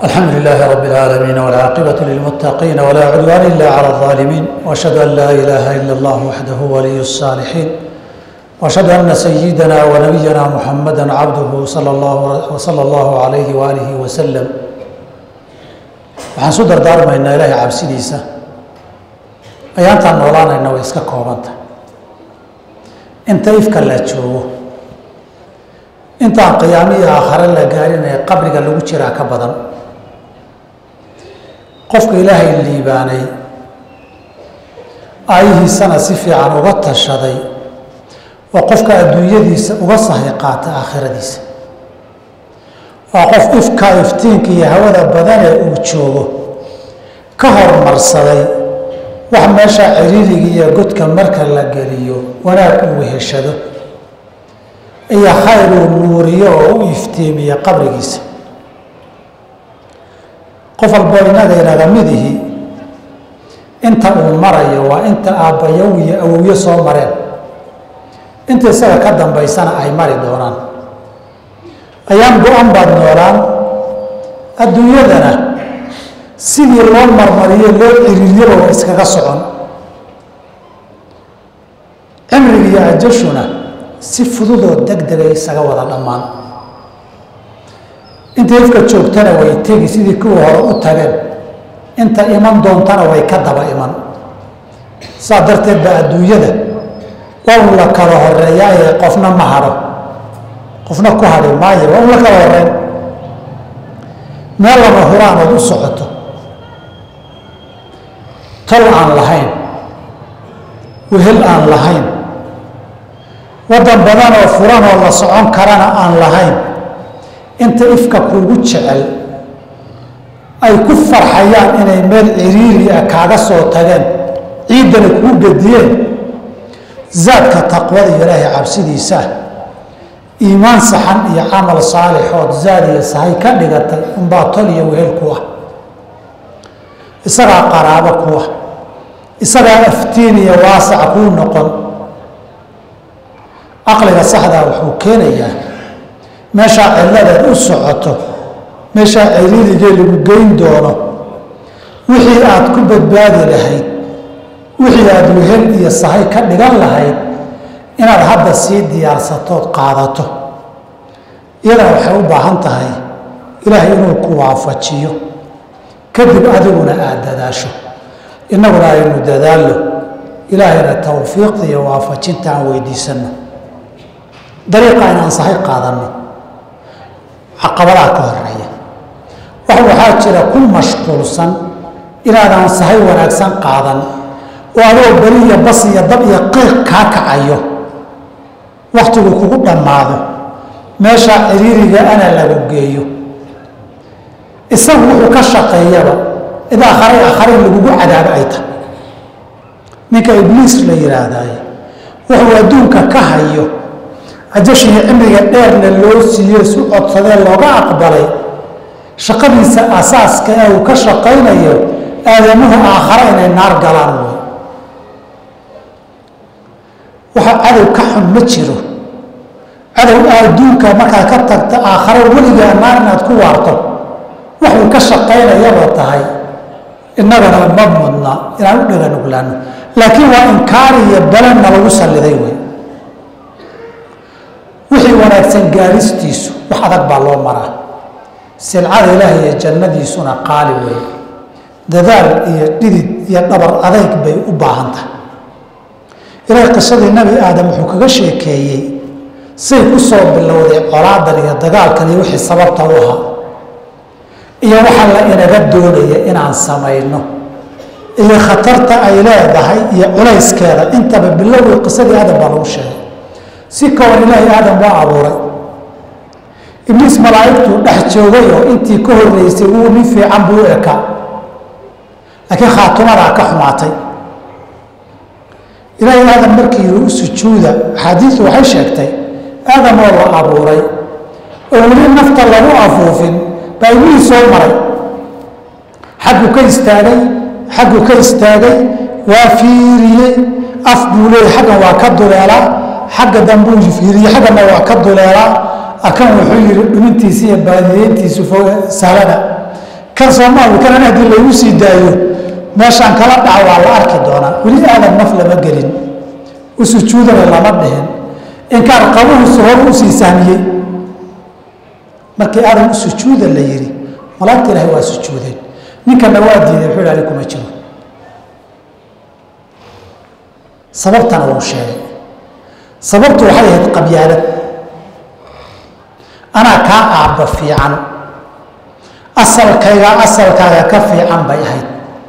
الحمد لله رب العالمين والعاقبة للمتقين ولا عدوان إلا على الظالمين وأشهد أن لا إله إلا الله وحده ولي الصالحين وأشهد أن سيدنا ونبينا محمدا عبده صلى الله وصلى الله عليه وآله وسلم waxaan su dardaarmaynaa ilaahay cabsidiisa ayaantaan noolaanayna way iska koobanta inta ifka la joogo intaan qiyaamo iyo aakhare la gaarin ee qabriga lagu jiraa ka badan qofka ilaahay liibaanay aayihiisana si fiican uga tashaday waa qofka adduunyadiisa uga sahay qaata aakhiradiisa waa qof ifka iftiinka iyo hawada badanee uu joogo ka hormarsaday wax meesha ciriiriga iyo godka marka la geliyo wanaag uu weheshado iyo khayr uu nuuriyo oo u iftiimiyo qabrigiisa qof walbo inaga inaga midihi inta uu marayo waa inta aabbayow iyo awowyo soo mareen inta isaga ka dambaysana ay mari doonaan ayaan go-an baad noolaan adduunyadana sidii loo marmariyo loo ciriiryaba waa iskaga socon cimriga iyo ajashuna si fududoo deg degay isaga wada dhammaan inta ifka joogtana way tegi sidii kuwa hore u tageen inta iman doontana way ka daba iman saa darteed baa adduunyada waa la kala horeeyaa ee qofna ma hadho qofna ku hadhi maayo waa un la kala horeyn meel lama huraan ood u socoto tol aan lahayn wehel aan lahayn waddan badan oo furan oo la socon karana aan lahayn inta ifka kuugu jecel ay ku farxayaan inay meel ciriiri ah kaaga soo tageen ciiddana kuu gediyeen zaadka taqwada iyo ilaahay cabsidiisaa iimaan saxan iyo camal saalixood zaad iyo sahay ka dhigatay unbaa tol iyo wehel ku ah isagaa qaraabo ku ah isagaa aftiin iyo waasac kuu noqon caqliga saxdaa wuxuu keenayaa meeshaa cilladeed u socoto meeshaa ciriirigee lagu geyn doono wixii aad ku badbaadi lahayd wixii aada wehel iyo sahay ka dhigan lahayd inaad hadda sii diyaarsatood qaadato iyadana waxay u baahan tahay ilaahay inuu ku waafajiyo kadib adiguna aada dadaasho innaguna aynu dadaallo ilaahayna towfiiqda iyo waafajinta aan weydiisanno dariiqa inaan sahay qaadanno caqabadaha ka horeeya wax waxaa jira ku mashquulsan inaadaan sahay wanaagsan qaadan oo adoo beri iyo bas iyo dab iyo qiiq kaa kacayo wakhtigu kugu dhammaado meeshaa ciriiriga ana lagu geeyo isagu wuxuu ka shaqeeyaba id akhray akhray lagugu cadaabo ay tahay ninka ibliis la yidhaahdaye wuxuu adduunka ka hayo ajashii cimriga dheerna loo siiye isu codsadee looga aqbalay shaqadiisa asaaska ee uu ka shaqaynayo aadamuhu aakhare inay naar galaan wey waxa cadow ka xun ma jiro cadow adduunka markaad ka tagta aakhare weligaa naar inaad ku waarto waxuu ka shaqaynayaba tahay innagana ma mudna inaan u dhega nuglaano laakiin waa inkaar iyo balanna lagu salliday wey wixii wanaagsan gaaristiisu wax adag baa loo maraa silcada ilaahay iyo jannadiisuna qaali wey dadaal iyo dhidid iyo dhabar adayg bay u baahan tahay ilaahay qisadii nabi aadam wuxuu kaga sheekeeyey say ku soo bilowday colaadan iyo dagaalkan iyo wixii sababta u ahaa iyo waxa la inaga doonaya inaan samayno iyo khatarta ay leedahay iyo culayskeeda intaba bilowgii qisadii aadam baa lagu sheegay si kawan ilaahay aadam waa abuuray ibliis malaa'igtuu dhex joogay oo intii ka horreysay wuu nin fiican buu u ekaa laakiin khaatumadaa ka xumaatay ilaahay aadam markii u sujuuda axaadiistu waxay sheegtay aadam oo la abuuray oo weli nafta lagu afuufin baa ibliis soo maray xagguu ka istaagay xagguu ka istaagay waa fiiriyey af buu leeyay xaggan waa ka duleelaa xagga dambuu fiiriyey xaggana waa ka duleelaa akan wuxuu yihi dhumintiisa iyo baadiyeyntiisu sahlada kan soomaali kanan haddii laygu sii daayo meeshaan kala dhaca waa la arki doonaa weli aadan naf lama gelin u sujuudana lama dhihin inkaar qabuhusu hor usii sahmiyey markii aadan u sujuuda la yidhi malaagta ilaahay waa sujuudeen ninkana waa diiday wuxuu ilaali kuma jiro sababtana wuu sheegay sababtu waxay ahayd qabyaalad anaa kaa aabba fiican asalkayga asalkaaga ka fiican bay ahayd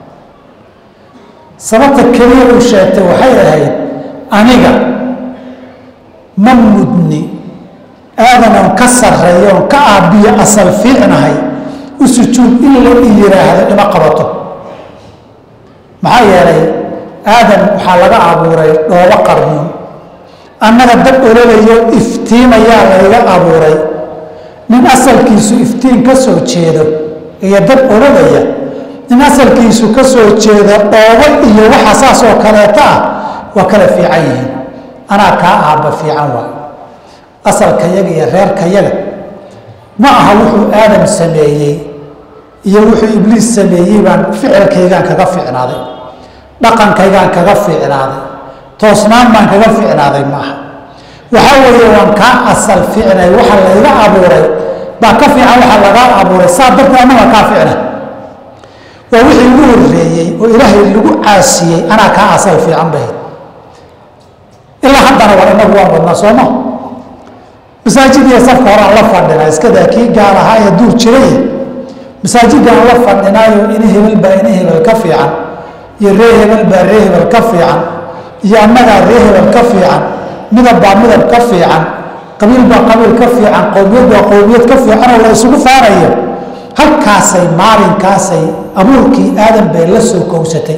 sababta keliya uu sheegtay waxay ahayd aniga ma mudni aadanan ka sarreeyo on ka aabbiyo asal fiicnahay u sujuud in la i yidhaahdo ima qabato maxaa yeelay aadan waxaa laga abuuray dhoobo qarmuun annaga dab ololayo iftiimayaa layga abuuray nin asalkiisu iftiin ka soo jeedo iyo dab ololaya nin asalkiisu ka soo jeeda dhoobo iyo waxa saas oo kaleeto ah waa kala fiican yihiin anaa kaa aabba fiican waay asalkayaga iyo reerkayaga ma aha wuxuu aadam sameeyey iyo wuxuu ibliis sameeyey baan ficilkaygaan kaga fiicnaaday dhaqankaygaan kaga fiicnaaday toosnaan baan kaga fiicnaaday ma aha waxaa weeye waan kaa asal fiicnay waxa layga abuuray baa ka fiican waxa lagaa abuuray saa darteed annaga kaa fiicna waa wixii ugu horreeyey oo ilaahay lagu caasiyey anaa kaa asal fiican bahayd ilaa haddana waa inagu waan wadnaa sooma masaajid iyo safka hore aan la fadhinaa iskadaa kii gaal ahaa ee duur jiray masaajidaan la fadhinaayo ini hebel baa ini hebel ka fiican iyo ree hebel baa ree hebel ka fiican iyo annagaa ree hebel ka fiican midab baa midab ka fiican qabiil baa qabiil ka fiican qowmiyad baa qowmiyad ka fiicanoo la isugu faanayo halkaasay maalinkaasay abuurkii aadan bay la soo kowsatay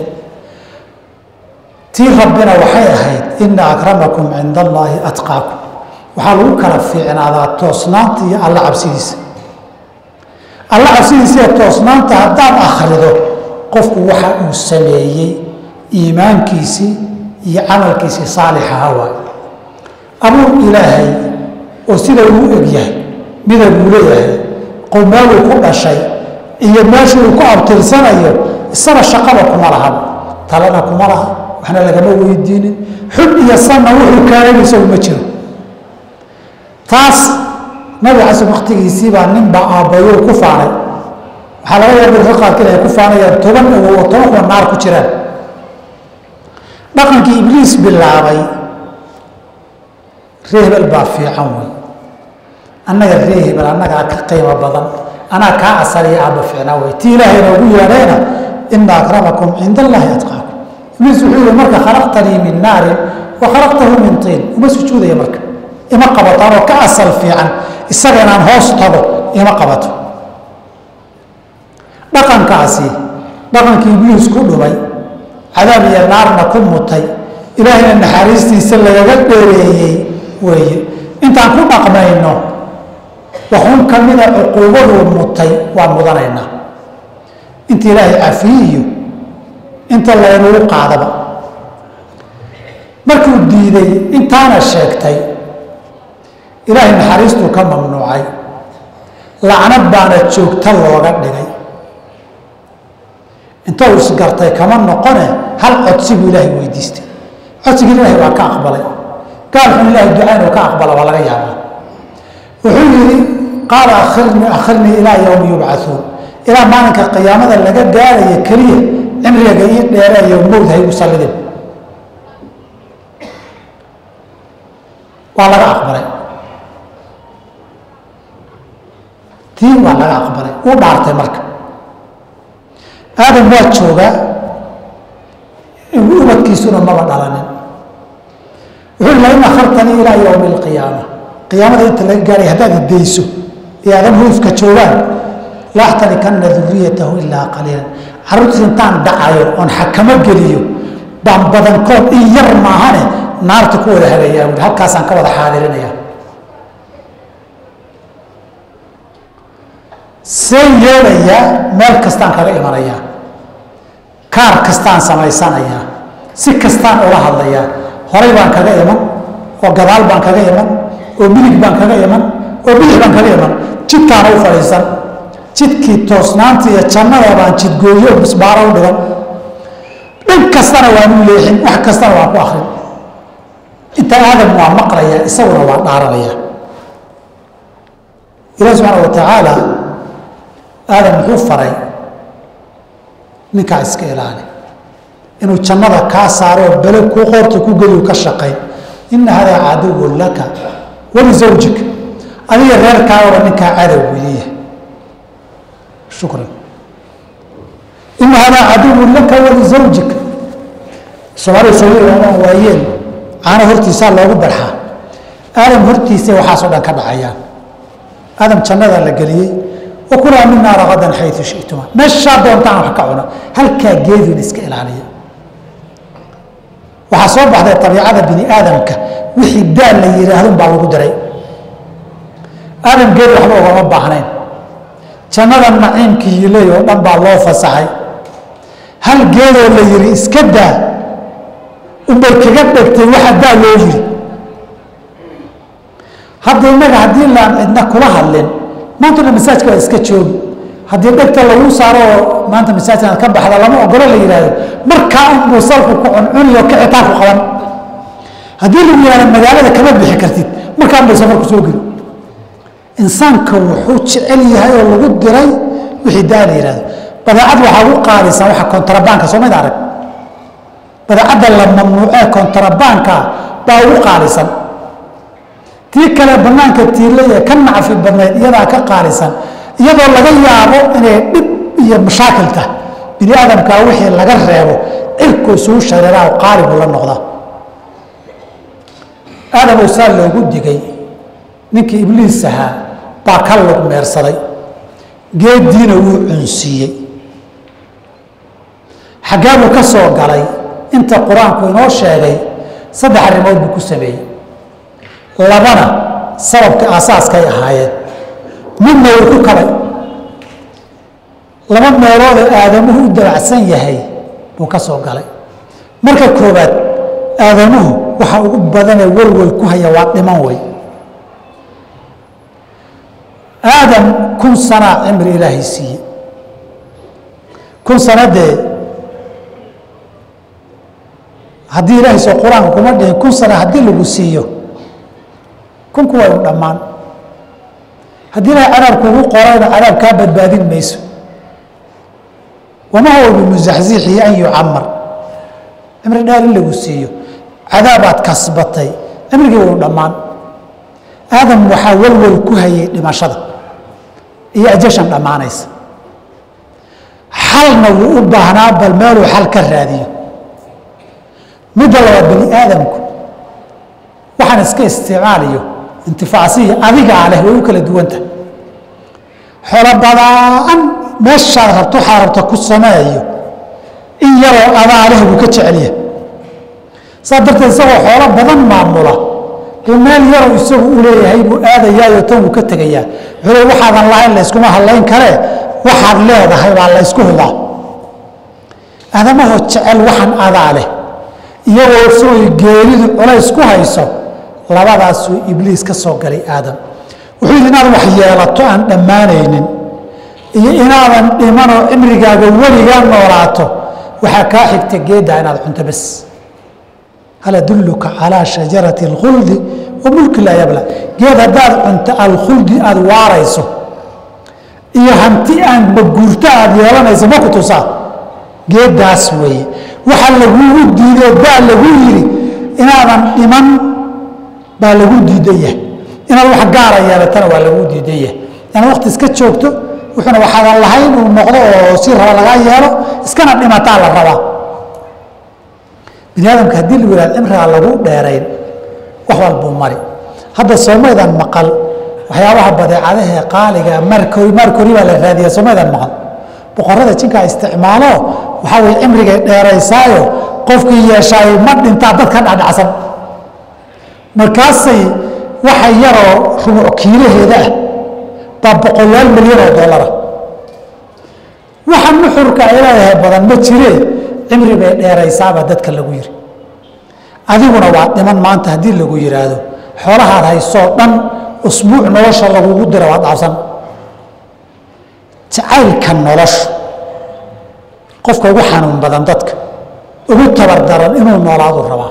tii rabbina waxay ahayd ina akramakum cinda allaahi atqaakum waxaa lagu kala fiicnaadaa toosnaanta iyo alla cabsidiisa alla cabsidiisa iyo toosnaanta haddaad akhrido qofku waxa uu sameeyey iimaankiisii iyo camalkiisii saalixaha waay abuur ilaahay oo sida uu egyahay midabuu leeyahay qowmeeluu ku dhashay iyo meesha uu ku abtirsanayo isana shaqaba kuma laha talana kuma laha waxna lagama weydiinin xub iyo sanna wuxuu kaaganaysa uma jiro taas nabi xasan waktigiisii baa ninba aabbayo ku faanay waxaa laga yaaba dadka qaarkiin ay ku faanayaan toban awow oo toban kuwa naar ku jiraan dhaqankii ibliis bilaabay ree hebel baa fiican wey annaga ree hebel annagaa ka qiimo badan anaa kaa asaliya aabba fiicnaa wey tii ilaahay noogu yeedhayna ina akramakum cinda allaahi atqaakum ibliis wuxuu yihi marka khalaqtanii min naarin wa khalaqtahu min tiin uma sujuudaya marka ima qabataan oo ka asal fiican isaga inaan hoos tago ima qabato dhaqankaasi dhaqankii ibliis ku dhumay cadaab iyo naarna ku mutay ilaahayna naxariistiisa lagaga dheereeyey weeye intaan ku dhaqmayno waxun ka mida cuquubaduu mutay waa mudanaynaa inta ilaahay cafiyiyo inta laynagu qaadaba markuu diiday intaana sheegtay ilaahay naxariistuu ka mamnuucay lacnad baana joogta looga dhigay inta uu isgartay kama noqone hal codsi buu ilaahay weydiistay codsigii ilaahay waa ka aqbalay gaalxun ilaahay duca inuu ka aqbala waa laga yaabaa wuxuu yidhi qaala akhirnii akhirnii ilaa yowmi yubcauun ilaa maalinka qiyaamada laga gaaraya keliya cimriga ii dheereeyo mowd haygu sallidin waa laga aqbalay tii waa laga aqbalay uu dhaartay marka aadam waa joogaa ubadkiisuna maba dhalanin wuxuu la in akhartanii ilaa yowmi alqiyaama qiyaamada inta laga gaaray haddaad idayso ee aadan huufka joogaan la axtanikanna duriyatahu ilaa qaliilan carruurtiis intaan dhacayo oon xakamo geliyo baan badankood in yar maahane naarta ku wada hagayaa buui halkaasaan ka wada xaadirinaya see yeelayaa meel kastaan kaga imanayaa kaar kastaan samaysanayaa si kastaan ula hadlayaa horay baan kaga iman oo gadaal baan kaga iman oo midig baan kaga iman oo bidix baan kaga iman jidkaana u fadhiisan jidkii toosnaanta iyo jannada baan jidgooyo misbaaro u dhigan dhan kastana waan u leexin wax kastana waan ku akrin inta aadam waa maqlaya isaguna waa dhaaranaya ilahi subxaana wa tacaala aadam muxuu faray ninkaa iska ilaali inuu jannada kaa saaro oo bele kuu qoorta ku geliyu ka shaqayn ina hadaa caduwun laka walisawjik adiga reerkaagaba ninkaa cadow weliya shukran ina hadaa caduwun laka walisawjik soomaalida soomaaliya waayeen caana hortiisaa loogu barxaa aadam hortiisa waxaasoo dhan ka dhacayaan aadam jannadaa la geliyey wakulaa minaa ragadan xayu shituma meeshaa doontaan wax ka cuna halkaa geedun iska ilaaliya waxaa soo baxday abiicada bini aadamka wixii daal la yidhaahdun baa lagu diray aadam geed waxba ugama baahnayn jannada naciimkii hiley oo dhan baa loo fasaxay hal geedoo la yidhi iska daa unbay kaga dhegtay waxa daa loo yidhi hadda innaga haddii laan cidna kula hadlin maanta dhan masaajka waa iska joogi haddii dhegta lagu saaro oo maanta masaajka inaad ka baxda lama ogolo la yidhaahdo markaa unbuu salku ku cuncuniyo kicitaan ku qaban haddii lagu yihahdo magaalada kama bixi kartid markaa unbay safarku soo geli insaanka wuxuu jecel yahay oo lagu diray wixii daa la yihahdo badeecad waxaa ugu qaadaysaa waxa kontrabaanka soo mayd arag badeecadda la mamnuucee kontrabaanka baa ugu qaalisan tii kale banaanka tiilaya ka nacfi badnayd iyadaa ka qaalisan iyadoo laga yaabo inay dhib iyo mashaakil tahay bini aadamkaa wixii laga reebo cirku isugu shareeraa qaalibu la noqda aadamow saa loogu digay ninkii ibliis ahaa baa ka lug meersaday geediina wuu cunsiiyey xaggeebuu ka soo galay inta qur-aanku inoo sheegay saddex arrimood buu ku sameeyey labana sababka aasaaskay ahaayeen midna wuu ku kabay laba meeloodoo aadamuhu u dabacsan yahay buu ka soo galay marka koowaad aadamuhu waxa ugu badanee welwel ku haya waa dhiman wey aadam kun sanaa cimri ilaahay siiyey kun sanadee haddii ilaahay soo qur-aanka kuma dhihin kun sana haddii lagu siiyo kunku waa u dhammaan haddii ilahay cadaab kuugu qorayna cadaab kaa badbaadin mayso wama huwa bimusaxsiixi an yucamar cimri dheer in lagu siiyo cadaabaad kasbatay cimrigii wuu dhammaan aadam waxaa welwel ku hayay dhimashada iyo ajashan dhammaanaysa xalna wuu u baahnaa bal meeluu xal ka raadiyo midda labaad bani aadamku waxaan iska isticmaaliyo intifaacsiya adigaa leh way u kala duwanta xolo badaan meeshaad rabto waxaa rabta ku sameeyo in yaroo adaa leh buu ka jecelyahay saa darteed isagoo xoolo badan maamula dee meel yaroo isagu u leeyahay buu aadayaayo tan wuu ka tegayaa wuxuu le waxaadan lahayn layskuma hadlayn karee waxaad leedahay baa laysku hubaa aadamahoo jecel waxaan adaa leh iyagoo isagoo geeridu culays ku hayso labadaasuu ibliis ka soo galay aadam wuxuu yidhi inaad wax yeelato aan dhammaanaynin iyo inaadan dhimanoo cimrigaaga weligaa noolaato waxaa kaa xigta geeddaa inaad cunto bes hal adulluka calaa shajarati alkhuldi wa mulki laa yabla geed haddaad cunto alkhuldi aada waarayso iyo hanti aan maguurto aada yeelanayso ma ku tusaa geeddaas weeye waxa lagugu diidoo daa lagu yidhi inaadan dhiman baa lagu diidan yahay inaad wax gaara yeelatana waa lagu diidan yahay inaad wakti iska joogto wuxuuna waxaadan lahayn uu noqdo oo si raba lagaa yeelo iskana dhimataa la rabaa bini aadamka haddii lagu yihahdo cimrigaa lagu dheerayn wax walbuu mari hadda soomaydan maqal waxyaabaha badeecadahee qaaliga markori markori baa la raadiya soomaydan maqal boqorada jinkaa isticmaalo waxaa weye cimrigay dheeraysaayo qofkii yeeshaay ma dhintaa dadka dhacdhacsan markaasay waxa yaroo rubuc kiilaheeda ah baa boqolaal milyan oo dollara waxa nuxurka ay leedahay badan ma jiree cimri bay dheeraysaabaa dadka lagu yiri adiguna waa dhiman maanta haddii lagu yidhaahdo xoolahaad haysoo dhan usbuuc nolosha lagugu dira waa dhaafsan jacaylka noloshu qofka ugu xanuun badan dadka ugu tabardaran inuu noolaadu rabaa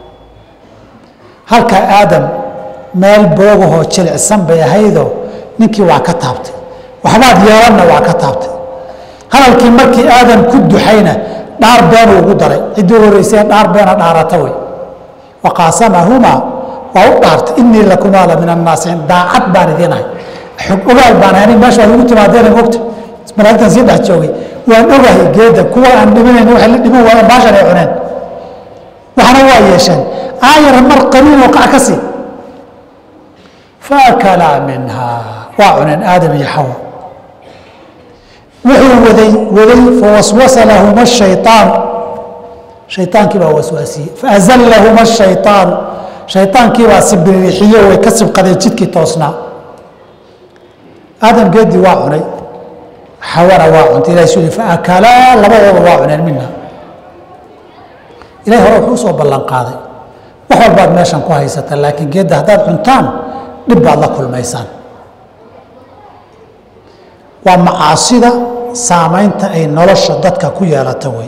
halka aadam meel boogahoo jilicsan bay ahaydoo ninkii waa ka taabtay waxbaad yeelanna waa ka taabtay hadalkii markii aadam ku duxayna dhaar beenuu ugu daray ciddii horeysay dhaar beena dhaarata wey waqaasamahumaa waa u dhaartay inii lakumaa la min annaasixiin daacad baan idiinahay xog ogaal baan ahay meesha waa lagu timaadeena mogta malaagtan sii dhex joogay waan ogahay geeda kuwa aan dhimanayn waxay la dhiman waayeen baashan ay cuneen waxna waa yeesheen aayar mar qaliiloo qac ka sii faakalaa minhaa waa cuneen aadam iyo xawa wuxuu waday waday fawaswasa lahuma shayطaan shayaankii baa waswaasiyey faazallahuma shayطaanu shayaankii baa sibirixiye way ka sibqadeen jidkii toosnaa aadam geedii waa cunay xawana waa cuntay ilahay suu faakalaa labadooda waa cuneen mina ilahay hore wuxuu usoo ballan qaaday wax walbaad meeshan ku haysata laakiin geedda haddaad cuntaan dhib baad la kulmaysaan waa macaasida saamaynta ay nolosha dadka ku yeelata wey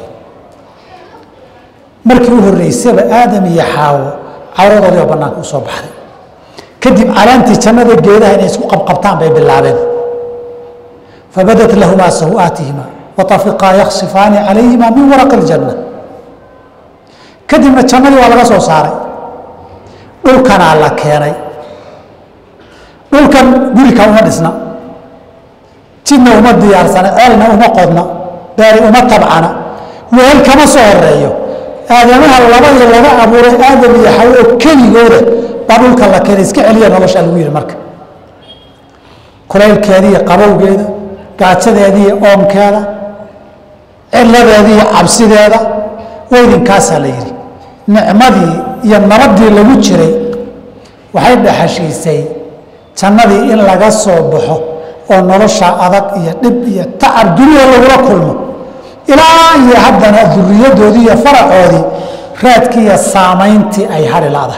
markii u horreysaba aadam iyo xaawo cawradoodii oo bannaanka usoo baxday kadib calaantii jannada geedaha inay isku qabqabtaan bay bilaabeen fabadat lahumaa saw-aatihima watafiqaa yaksifaani calayhima min waraqi iljanna kadibna jannadii waa laga soo saaray dhulkanaa la keenay dhulkan gurika uma dhisna jidna uma diyaarsana ceelna uma qodna beeri uma tabcana weel kama soo horeeyo aadamaha labadii laga abuuray aadam iyo xawo oo keligooda baa dhulka la keenay iska celiya nolosha lagu yihi marka kulaylkeeda iyo qabowgeeda gaajadeeda iyo oomkeeda ciladeeda iyo cabsideeda weydinkaasaa la yidhi nicmadii iyo nabadii lagu jiray waxay dhexashiisay jannadii in laga soo baxo oo nolosha adag iyo dhib iyo tacab dunida lagula kulmo ilaa iyo haddana duriyadoodii iyo faracoodii raadkii iyo saamayntii ay hari ladahay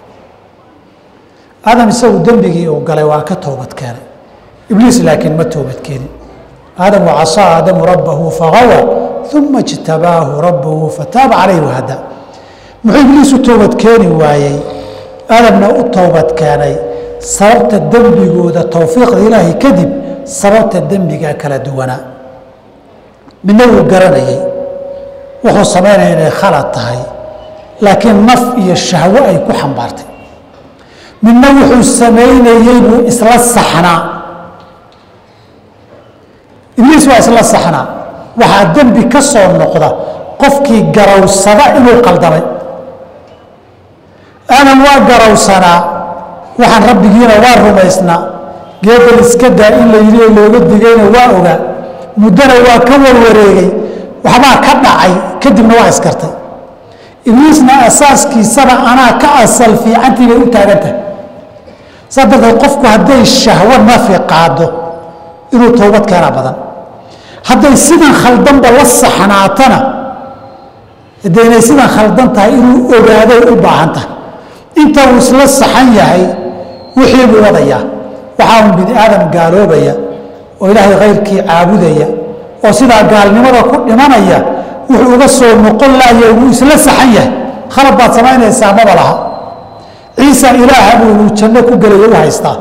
aadam isagu dembigii uu galay waa ka toobad keenay ibliis laakiin ma toobad keenin aadam wacasaa aadamu rabbahu fagawa uma ijtabaahu rabbuhu fataaba calayhi wahada muxuu ibliis u toobad keeni waayey aadamna u toobad keenay sababta dembigooda towfiiqda ilaahay kadib sababta dembiga kala duwanaa midna wuu garanayay wuxuu samaynaya inay khalad tahay laakiin naf iyo shahwo ay ku xambaartay midna wuxuu samaynayey buu isla saxnaa ibliis waa isla saxnaa waxaa dembi ka soo noqda qofkii garawsada inuu qaldamay aadam waa garawsanaa waxaan rabbigiina waa rumaysnaa geedan iska daa in la yidhi oo looga digayna waa ogaa muddona waa ka warwareegay waxbaa ka dhacay kadibna waa iskartay ibliisna asaaskiisaba anaa ka asal fiicantii bay u taagan tahay saa darteed qofku hadday shahwo nafi qaado inuu toobad keenaa badan hadday sidan khaldanba la saxnaatana de inay sidan khaldan tahay inuu ogaaday u baahan tahay inta uu isla saxan yahay wixii buu wadayaa waxaa un bini aadam gaaloobaya oo ilaahay khayrkii caabudaya oo sidaa gaalnimada ku dhimanaya wuxuu uga soo noqon laaya wuu isla saxan yahay khalad baad samaynaysaa maba laha ciisa ilaaha buu inuu janno ku gelaya u haystaa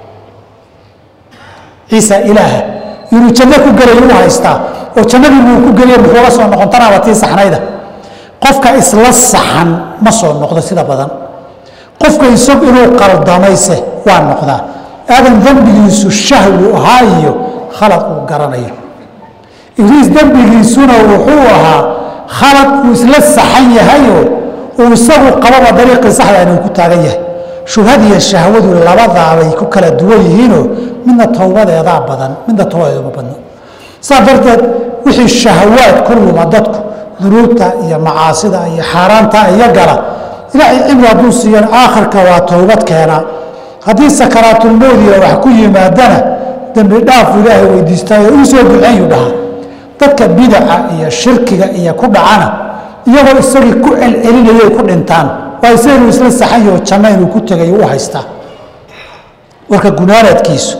ciisa ilaaha inuu janno ku gelaya u haystaa oo jannadii buu ku geliya muxuuga soo noqon tanaaba tii saxnayda qofka isla saxan ma soo noqdo sida badan qofka isag inuu qaldamayse waa noqdaa aadan dembigiisu shahwu ahaa iyo khalad uu garanayo ibliis dembigiisuna wuxuu ahaa khalad uu isla saxan yahayoo uu isagu qababa dariiqii saxda inuu ku taagan yahay shubhad iyo shahwadu labadaabay ku kala duwan yihiinoo midna towbadeedaa badan midna towbadeeda ma badna saas darteed wixii shahwaad ku luma dadku dunuubta iyo macaasida iyo xaaraanta iyo gala ilaahay cibri hadduu siiyan aakhirka waa towbad keenaa haddii sakaraatulmowdiga wax ku yimaadana dembi dhaafu ilaahay weydiistaayo ii soo duceeyu dhahaa dadka bidaca iyo shirkiga iyo ku dhacana iyagoo isagii ku celcelinayay ku dhintaan waa isa inuu isla saxanyaho janno inuu ku tegay u haystaa warka gunaanaadkiisu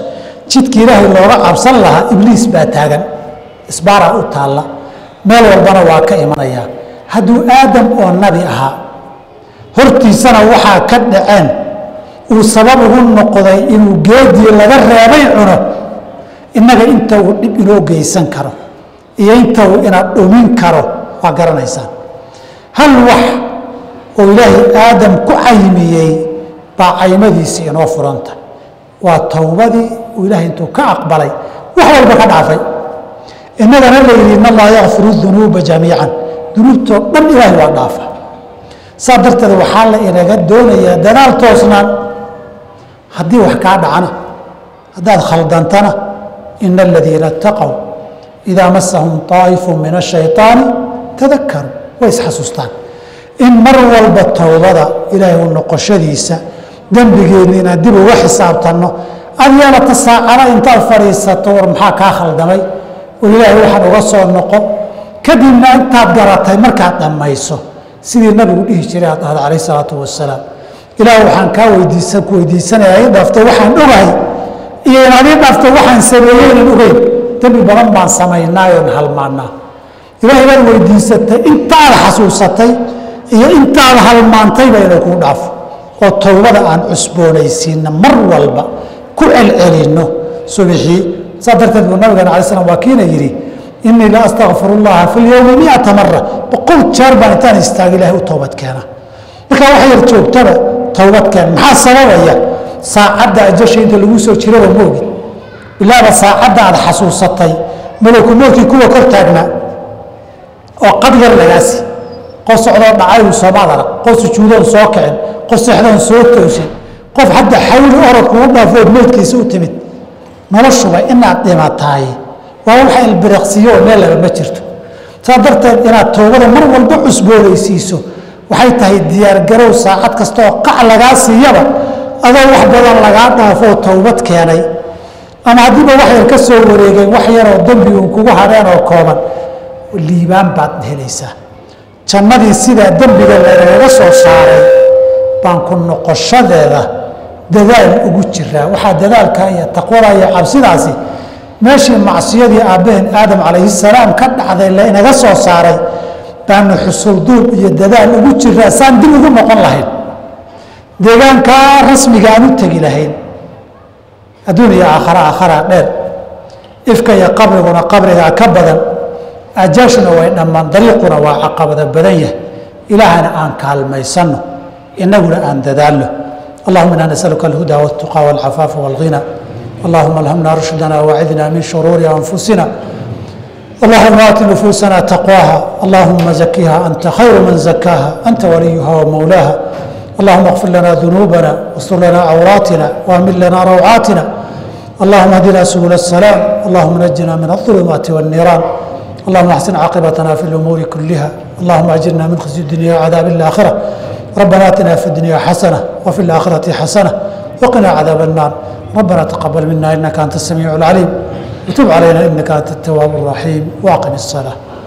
jidka ilaahay looga cabsan lahaa ibliis baa taagan isbaaraa u taalla meel walbana waa ka imanayaa hadduu aadam oo nabi ahaa hortiisana waxaa ka dhaceen uu sabab ugu noqday inuu geedii laga reebay cuno innaga inta uu dhib inoo geysan karo iyo inta uu ina dhumin karo waa garanaysaan hal wax oo ilaahay aadam ku caymiyey baa caymadiisii inoo furanta waa towbadii uu ilaahay intuu ka aqbalay wax walba ka dhaafay innagana la yidhi in allaha yakfiru dunuuba jamiican dunuubtoo dhan ilaahay waa dhaafa saa darteed waxaa la inaga doonayaa dadaal toosnaan haddii wax kaa dhacana haddaad khaldantana ina aladiina itaqow idaa masahum طaa'ifu min ashayطaani tadakaruu way isxasuustaan in mar walba towbada ilaahay u noqoshadiisa dembigeenna inaan dib uga xisaabtanno ad yeelata saacada intaad fadhiisato war maxaa kaa khaldamay war ilaahay waxaan uga soo noqo kadibna intaad garatay markaad dhammayso sidii nabigu dhihi jiray aad dhahda calayh salaatu wasalaam ilaah waxaan kaa weydiisan ku weydiisanaya ii dhaafto waxaan ogahay iyo inaad ii dhaafto waxaan sameeyey inan ogeyn dembi badan baan samaynaayoon halmaannaa ilaahay baad weydiisatay intaad xasuusatay iyo intaad halmaantayba inuu kuu dhaafo oo towbada aan cusboonaysiinna mar walba ku celcelinno subixii saa darteed buu nabigana alay slam waa kiina yidhi inii la astakfir اllaha fi lyowmi miata mara boqol jeer baan intaan istaaga ilahay u toobad keena markaa wax yar joogtaba towbad keen maxaa sababaya saacadda ajasha inta lagu soo jiraba moogid bilaaba saacadda aad xasuusatay malaku moodkii kuwa kor taagnaa oo qad yar lagaasi qof socdoo dhacayuu soomaad arag qof sujuudoon soo kicin qof seexdoon soo toosin qof hadda xawli orod kugu dhaafood moodkiisa u timid noloshuba inaad dhimataay waa waxa ilbiriqsiyo oo meel laba ma jirto saa darteed inaad toobada mar walba cusboonaysiiso waxay tahay diyaargarow saacad kasta oo qac lagaa siiyaba adoo wax badan lagaa dhaafoo towbad keenay ama haddiiba wax yar ka soo wareegay wax yaroo dembi uun kugu hadheen oo kooban liibaan baad helaysaa jannadii sidaa dembiga lagaga soo saaray baan ku noqoshadeeda dadaal ugu jiraa waxaa dadaalka iyo taqwada iyo cabsidaasi meeshii macsiyadii aabbaheen aadam calayhi salaam ka dhacday la inaga soo saaray baanu xusulduub iyo dadaal ugu jiraa saan dib ugu noqon lahayn deegaankaa rasmiga aan u tegi lahayn adduun iyo aakhara aakharaa dheer ifka iyo qabriguna qabrigaa ka badan ajaashuna way dhammaan dariiquna waa caqabada badan yahay ilaahana aan kaalmaysanno inaguna aan dadaalno اللهم انا نسالك الهدى والتقى والعفاف والغنى اللهم الهمنا رشدنا واعذنا من شرور انفسنا اللهم ات نفوسنا تقواها اللهم زكها انت خير من زكاها انت وليها ومولاها اللهم اغفر لنا ذنوبنا واستر لنا عوراتنا واهمل لنا روعاتنا اللهم اهدنا سبل السلام اللهم نجنا من الظلمات والنيران اللهم احسن عاقبتنا في الامور كلها اللهم اجرنا من خزي الدنيا وعذاب الاخره ربنا اتنا في الدنيا حسنه وفي الاخره حسنه وقنا عذاب النار ربنا تقبل منا انك انت السميع العليم وتب علينا انك انت التواب الرحيم واقم الصلاه